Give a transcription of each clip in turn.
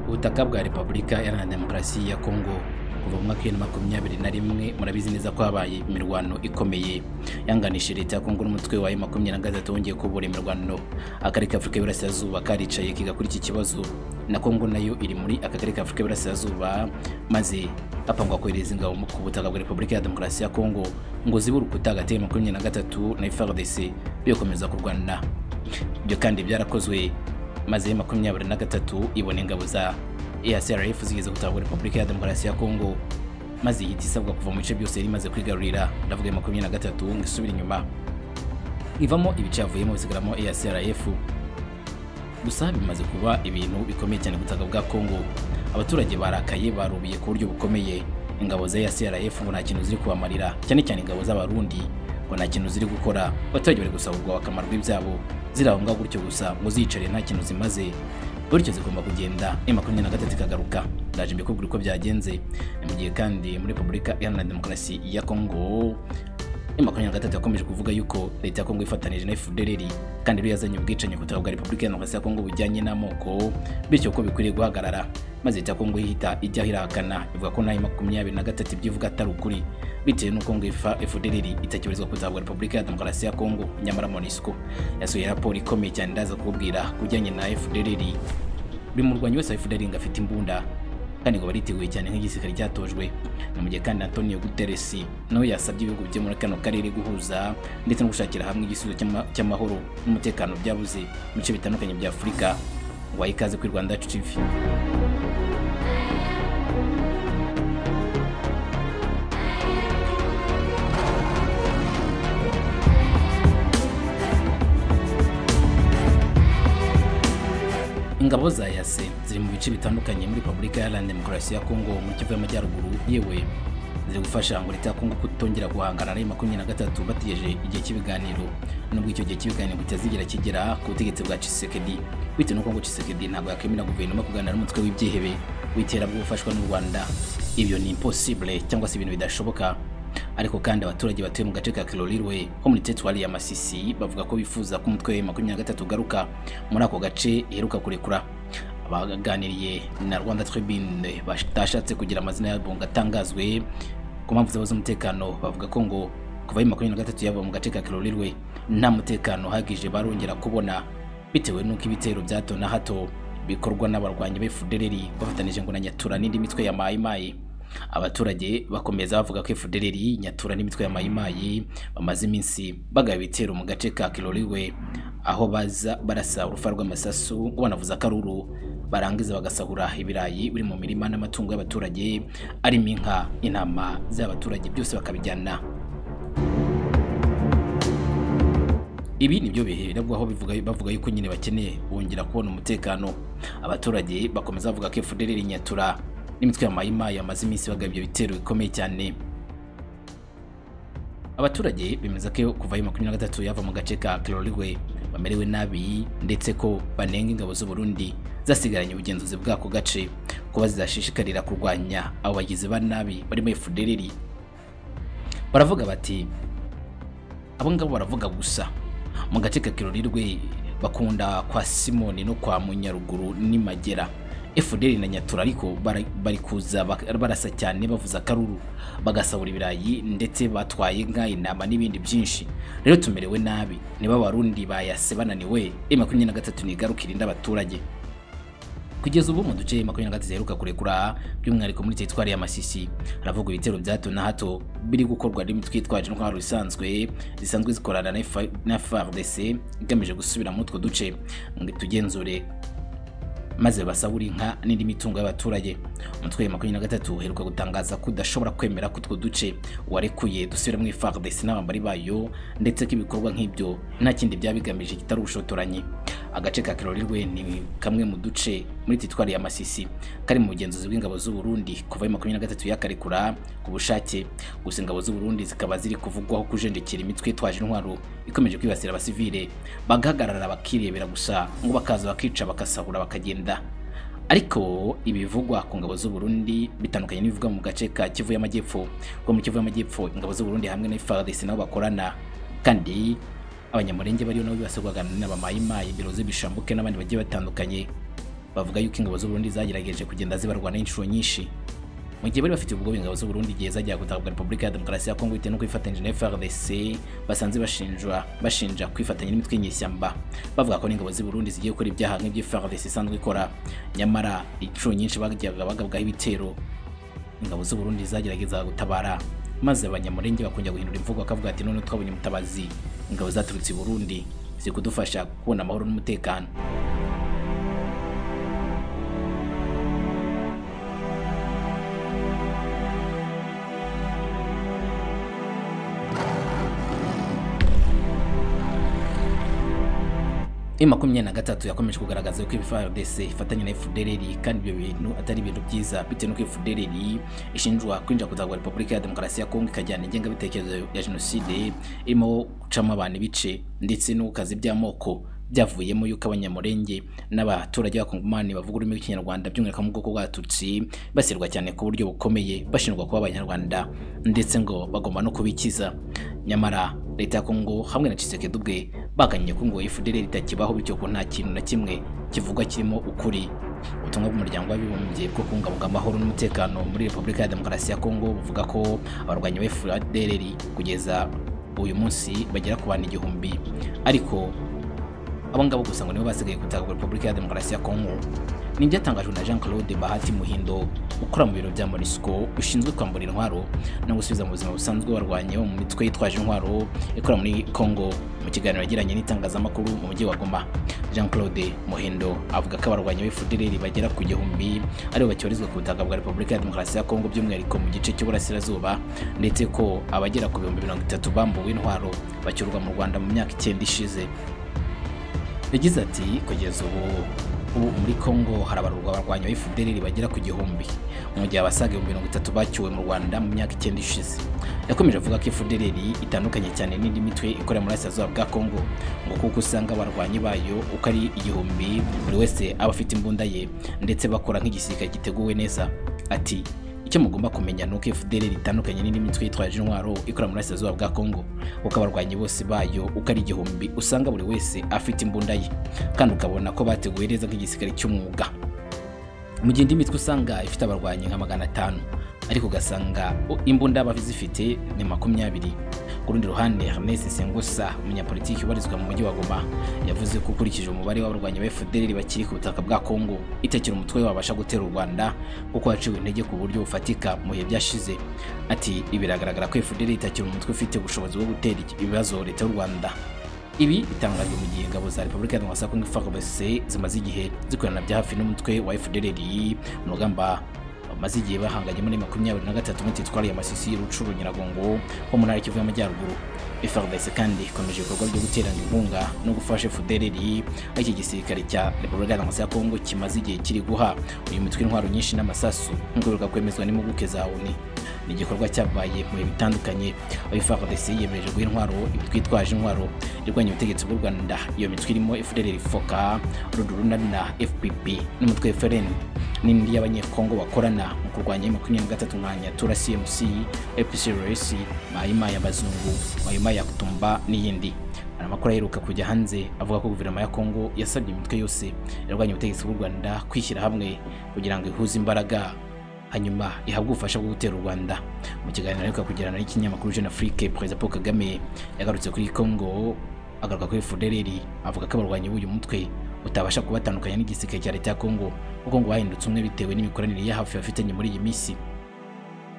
ubutaka bwa repubulika iharanira demokarasi ya kongo kuva mu mwaka w'ibihumbi na makumyabiri na rimwe murabizi neza ko habaye imirwano ikomeye yanganishije leta ya kongo n'umutwe wayo makumyabiri na gatatu wongeye kubura imirwano akagari ka afurika y'iburasirazuba karicaye kiga kuri iki kibazo na kongo nayo iri muri akagari ka afurika y'iburasirazuba maze hapangwa kohereza ingabo ku butaka bwa repubulika ya demokarasi ya kongo ngo zibe urukuta hagati ya makumyabiri na gatatu na frdc bikomeza kurwana ibyo kandi byarakozwe maze makumyabiri na gatatu ibona ingabo za EACRF zigeze gutahura Repubulika ya Demokarasi ya Kongo maze ihita isabwa kuva mu bice byose yari imaze kwigarurira ndavuga ya makumyabiri na gatatu ngo isubire inyuma ivamo ibice yavuyemo bisigaramo EACRF gusa bimaze kuba ibintu bikomeye cyane butaka bwa Kongo abaturage barakaye barubiye ku buryo bukomeye ingabo za EACRF ngo nta kintu ziri kubamarira cyane cyane ingabo z'abarundi ngo nta kintu ziri gukora abaturage bari gusaburwa akamaro k'ibyabo zirahunga gutyo gusa ngo zicare nta kintu zimaze bityo zigomba kugenda e makumyabiri na gatatu ikagaruka ndaje mbikubwira uko byagenze mu gihe kandi muri repubulika iharanira demokarasi ya kongo e makumyabiri na gatatu yakomeje kuvuga yuko leta ya kongo ifatanije na fdrr kandi iyo yazanye ubwicanyi ku bwa repubulika iharanira ya kongo bujyanye n'amoko bityo ko bikwiriye guhagarara maze leta ya kongo ihita ijya irahakana ivuga ko nayo makumyabiri na gatatu ibyo ivuga atari ukuri bitewe n'uko ngo FDLR itakibarizwa ku butaka Repubulika ya Demokarasi ya Kongo nyamara MONUSCO yasohoye raporo ikomeye cyane ndaza kubwira kujyanye na FDLR buri murwanyi wese wa FDLR ngo afite imbunda kandi ngo bariteguye cyane nk'igisirikare cyatojwe ni mu gihe kandi Antonio Guterres nawe yasabye ibihugu byo muri kano karere guhuza ndetse no gushakira hamwe igisubizo cy'amahoro n'umutekano byabuze mu bice bitandukanye bya Afurika waha ikaze kuri Rwanda TV ingabo za yase ziri mu bice bitandukanye muri repubulika iharanira demokarasi ya kongo mu kivu y'amajyaruguru yewe ziri gufasha ngo leta ya kongo kutongera guhangana na makumyabiri na gatatu bategereje igihe cy'ibiganiro nubwo icyo gihe cy'ibiganiro kitazigera kigera ku butegetsi bwa cisekedi bitewe n'uko ngo cisekedi ntabwo yakemera guverinoma kuganira n'umutwe w'ibyihebe w'iterabwoba ufashwa n'u rwanda ibyo ni impossible cyangwa se ibintu bidashoboka ariko kandi abaturage batuye mu gace ka Kilolirwe ho muri teritwari ya Masisi bavuga ko bifuza ko umutwe wa makumyabiri na gatatu ugaruka muri ako gace iheruka kurekura abaganiriye na Rwanda Tribune batashatse kugira amazina yabo ngo atangazwe ku mpamvu zabo z'umutekano bavuga ko ngo kuva ayo makumyabiri na gatatu yaba mu gace ka Kilolirwe nta mutekano uhagije barongera kubona bitewe n'uko ibitero bya hato na hato bikorwa n'abarwanyi ba FDLR bafatanije ngo na Nyatura n'indi mitwe ya mayimayi abaturage bakomeza bavuga ko FDLR nyatura n'imitwe ya mayimayi bamaze iminsi bagaba ibitero mu gace ka Kiloliwe aho baza barasa urufa rw'amasasu ngo banavuze akaruru barangiza bagasahura ibirayi biri mu mirima n'amatungo y'abaturage arimo inka intama z'abaturage byose bakabijyana ibi nibyo bihererwaho bavuga yuko nyine bakeneye bongera kubona umutekano abaturage bakomeza bavuga ko FDLR nyatura n'imitwe ya mayimayi yamaze iminsi bagaba ibyo bitero bikomeye cyane abaturage bemeza ko kuva ayo makumyabiri na gatatu yava mu gace ka kirorigwe bamerewe nabi ndetse ko banenga ingabo z'uburundi zasigaranye ubugenzuzi bw'ako gace kuba zidashishikarira kurwanya abo bagizi ba nabi barimo efudereri baravuga bati abo ngabo baravuga gusa mu gace ka kirorigwe bakunda kwa simoni no kwa munyaruguru n'imagera FDL na Nyatura ariko bari kuza barasa cyane bavuza akaruru bagasahura ibirayi ndetse batwaye inka intama n'ibindi byinshi rero tumerewe nabi niba abarundi bayase bananiwe e makumyabiri na gatatu nigarukira indi abaturage kugeza ubu mu duce makumyabiri na gatatu ziheruka kurekura by'umwihariko muri teritwari ya Masisi haravugwa ibitero bya hato na hato biri gukorwa n'imitwe yitwaje intwaro isanzwe zisanzwe zikorana na FARDC igamije gusubira muri utwo duce ngo tugenzure maze basabura inka n'indi mitungo y'abaturage umutwe wa makumyabiri na gatatu uheruka gutangaza ko udashobora kwemera ko utwo duce warekuye dusubira mu ifardesi n'abambari bayo ndetse ko ibikorwa nk'ibyo nta kindi byaba bigamije kitari ubushotoranyi agace ka kirorirwe ni kamwe mu duce muri titwari ya masisi kari mu bugenzuzi bw'ingabo z'uburundi kuva makumyabiri na gatatu yakarekura ku bushake gusa ingabo z'uburundi zikaba ziri kuvugwaho kujenjekera imitwe itwaje intwaro ikomeje kwibasira abasivile bagahagarara bakirebera gusa ngo bakaza bakica bakasahura bakagenda ariko ibivugwa ku ngabo z'uburundi bitandukanye n'ibivugwa mu gace ka kivu y'amajyepfo kuko muri kivu y'amajyepfo ingabo z'uburundi hamwe na FARDC nabo bakorana kandi abanyamurenge bariyo nabo bibasirwagana n'abamayimayi biroze bishambuke n'abandi bagiye batandukanye bavuga yuko ingabo z'u Burundi zagerageje kugenda zibarwana inshuro nyinshi mu gihe bari bafite ubwoba ingabo z'u Burundi igihe zajyaga gutabwa Repubulika ya Demokarasi ya Kongo bitewe no kwifatanyije na FARDC basanze bashinjwa bashinja kwifatanya n'imitwe y'inyeshyamba bavuga ko n'ingabo z'u Burundi zigiye gukora ibyaha nk'ibyo FARDC isanzwe ikora nyamara inshuro nyinshi bagiye bagabwaho ibitero ingabo z'u Burundi zagerageza gutabara maze abanyamurenge bakongera guhindura imvugo bakavuga ati none twabonye umutabazi ingabo zaturutse i Burundi ziri kudufasha kubona amahoro n'umutekano M makumyabiri na gatatu yakomeje kugaragaza yuko FARDC ifatanya na FDLR kandi ibyo bintu atari ibintu byiza bitewe n'uko FDLR ishinjwa kwinjira kuzagwa Repubulika ya Demokarasi ya Kongo ikajyana ingengabitekerezo ya Jenoside irimo gucamo abantu ibice ndetse n'ukazi by'amoko byavuyemo yuko abanyamurenge n'abaturage b'abakongomani bavuga ururimi rw'ikinyarwanda by'umwihariko mu bwoko bw'abatutsi basirwa cyane ku buryo bukomeye bashinjwa kuba abanyarwanda ndetse ngo bagomba no kubikiza nyamara leta ya kongo hamwe na Tshisekedi ubwe bagannye ko ngo FDL ritakibaho bityo ko nta kintu na kimwe kivugwa kirimo ukuri ubutumwa bw'umuryango w'abibumbye bwo kubungabunga amahoro n'umutekano muri Repubulika ya Demokarasi ya Kongo buvuga ko abarwanyi ba FDL kugeza uyu munsi bagera ku bantu igihumbi ariko abo ngabo gusa ngo nibo basigaye gutaka Repubulika ya Demokarasi ya Kongo ni ibyatangajwe na Jean Claude Bahati Muhindo ukora mu biro bya Monisco ushinzwe kwambura intwaro no gusubiza mu buzima busanzwe barwanye bo mu mitwe yitwaje intwaro ikora muri Congo mu kiganiro yagiranye n'itangazamakuru mu mujyi wa Goma Jean Claude Muhindo avuga ko abarwanyi b'FDLR bagera ku gihumbi aribo bacyorizwa ku butaka bwa Repubulika ya Demokarasi ya Kongo by'umwihariko mu gice cy'uburasirazuba ndetse ko abagera ku bihumbi mirongo itatu bambuwe intwaro bacyurwa mu Rwanda mu myaka icyenda ishize yagize ati kugeza ubu ubu muri Congo harabarurwa abarwanyi ba FDLR bagera ku gihumbi mu gihe abasaga ibihumbi mirongo itatu bacyuwe mu Rwanda mu myaka icyenda ishize yakomeje avuga ko FDLR itandukanye cyane n'indi mitwe ikorera muri Burasirazuba bwa Congo ngo kuko usanga abarwanyi bayo uko ari igihumbi buri wese aba afite imbunda ye ndetse bakora nk'igisirikare giteguwe neza ati icyo mugomba kumenya ni uko FDL itandukanye n'indi mitwe yitwaje intwaro ikora muri Burasirazuba bwa Kongo kuko abarwanyi bose bayo uko ari igihumbi usanga buri wese afite imbunda ye kandi ukabona ko bateguye neza nk'igisirikare cy'umwuga mu gihe indi mitwe usanga ifite abarwanyi nka magana atanu ariko ugasanga imbunda baba zifite ni makumyabiri ku rundi ruhande Ernest Sengusa umunyapolitiki ubarizwa mu mujyi wa Goma yavuze ko ukurikije umubare w'abarwanyi ba FDL bakiri ku butaka bwa Kongo itakira umutwe wabasha gutera u Rwanda kuko haciwe intege ku buryo bufatika mu bihe byashize ati biragaragara ko FDL itakira umutwe ufite ubushobozi bwo gutera ibibazo leta y'u Rwanda ibi bitangajwe mu gihe ingabo za Repubulika ya Demokarasi ya Kongo FARDC zimaze igihe zikorana bya hafi n'umutwe wa FDL mu rugamba bamaze igihe bahanganye muri makumyabiri na gatatu muri teritwari ya Masisi y'Urucuru Nyiragongo ho mu ntara y'Ikivu y'Amajyaruguru FARDC kandi ikomeje ibikorwa byo guterana inkunga no gufasha FDLR aho iki gisirikare cya Repubulika ya Demokarasi ya Kongo kimaze igihe kiri guha uyu mutwe intwaro nyinshi n'amasasu nk'uko biruka kwemezwa n'impuguke za ONU ni igikorwa cyabaye mu bihe bitandukanye aho FARDC yiyemeje guha intwaro imitwe itwaje intwaro irwanya ubutegetsi bw'u Rwanda iyo mitwe irimo FDLR FOCA Ruduruna na FPP n'umutwe FLN n'indi y'abanyekongo bakorana mu kurwanya makumyabiri na gatatu nka nyatura cmc epcrs mahima ya bazungu mahima ya kutumba n'iyindi hari amakuru aheruka kujya hanze avuga ko guverinoma ya kongo yasabye imitwe yose irwanya ubutegetsi bw'u rwanda kwishyira hamwe kugira ngo ihuze imbaraga hanyuma ihabwe ubufasha bwo gutera u rwanda mu kiganiro aheruka kugirana n'ikinyamakuru jeune afrique perezida paul kagame yagarutse kuri kongo agaruka kuri fdlr avuga ko abarwanyi b'uyu mutwe utabasha kubatandukanya n'igisirikare cya leta ya Kongo kuko ngo bahindutse umwe bitewe n'imikoranire ya hafi bafitanye muri iyi minsi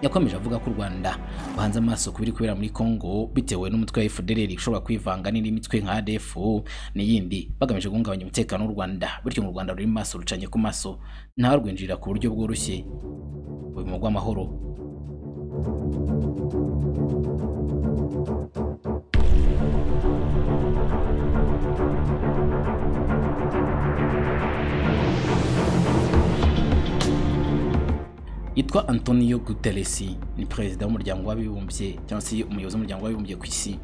yakomeje avuga ko u Rwanda bahanze amaso ku biri kubera muri Kongo bitewe n'umutwe wa FDLR ushobora kwivanga n'indi mitwe nka ADF n'iyindi bagamije guhungabanya umutekano w'u Rwanda bityo mu Rwanda ruri maso rucanye ku maso nta rwinjira ku buryo bworoshye uyu mugwa amahoro yitwa Antonio Guterres ni perezida w'umuryango w'abibumbye cyangwa se umuyobozi w'umuryango w'abibumbye ku isi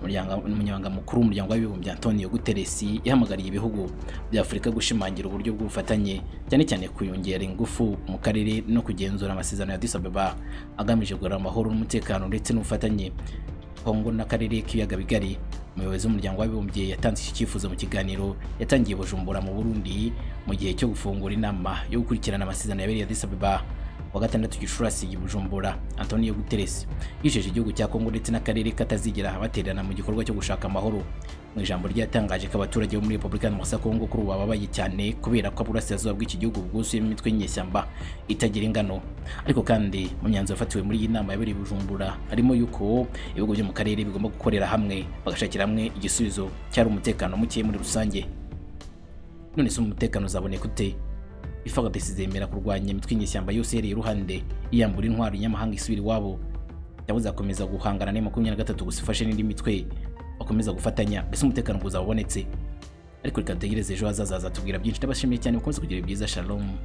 umunyamabanga mukuru w'umuryango w'abibumbye Antonio Guterres yahamagariye ibihugu bya Afurika gushimangira uburyo bw'ubufatanye cyane cyane kuyongera ingufu mu karere no kugenzura amasezerano ya Addis Ababa agamije kugarura amahoro n'umutekano ndetse n'ubufatanye Kongo n'akarere k'ibiyaga bigari umuyobozi w'umuryango w'abibumbye yatanze iki cyifuzo mu kiganiro yatangiye i bujumbura mu burundi mu gihe cyo gufungura inama yo gukurikirana amasezerano yabereye Addis Ababa wa gatandatu gicurasi i bujumbura antonio guterres yijeje igihugu cya kongo ndetse n'akarere katazigera batererana mu gikorwa cyo gushaka amahoro mu ijambo ryatangaje ko abaturage bo muri repubulika ya kongo kuri ubu bababaye cyane kubera ko uburasirazuba bw'iki gihugu bwuzuyemo imitwe y'inyeshyamba itagira ingano ariko kandi mu myanzuro yafatiwe muri iyi nama yabereye i bujumbura harimo yuko ibihugu byo mu karere bigomba gukorera hamwe bagashakira hamwe igisubizo cyari umutekano muke muri rusange none se umutekano uzaboneka ute ifagades zemera kurwanya imitwe inyeshyamba yose yereye iruhande yiyambura intwaro inyamahanga isubira iwabo cyangwa uzakomeza guhangana na makumyabiri na gatatu gusa ifashe n'indi mitwe bakomeza gufatanya mbese umutekano uzaba ubonetse ariko reka dutegereze ejo hazaza azatubwira byinshi ndabashimiye cyane mukomeze kugira ibyiza shalom